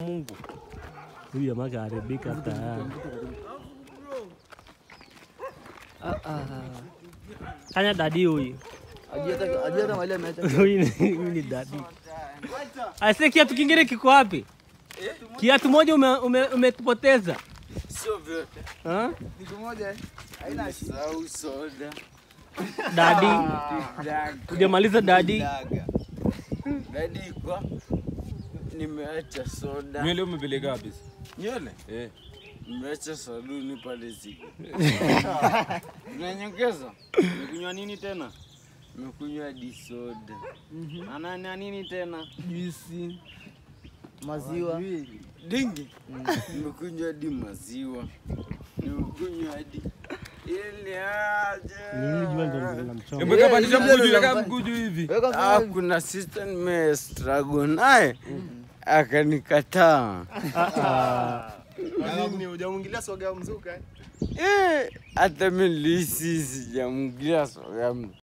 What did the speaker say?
Mungu. Huyu jamaa kaharibika tayari. Ah, ah. Kanya dadi huyu. Ajui hata- ajui hata mahali ameacha. Huyu ni- huyu ni dadi. Aise, kiatu kingine kiko wapi? Kiatu moja ume- ume- umetupoteza. Sio vyote. Ha? Sau soda. Dadi, Daga. hujamaliza dadi. Daga. Dadi kwa nimeacha soda. Nywele umepeleka wapi? Nywele? Eh. Nimeacha saluni pale ziko. Unanyongeza? Umekunywa nini tena? Nimekunywa hadi soda. Ana na nini tena? Juisi. Maziwa. Dingi. Nimekunywa hadi maziwa. Nimekunywa hadi ile aje. Hebu kapandisha mguu juu, weka mguu juu hivi. Weka Ah, mkono. kuna sister nime struggle naye akanikataa. Nini hujamwingilia soga ya mzuka? eh? Eh, hata mimi nilihisi sijamgia soga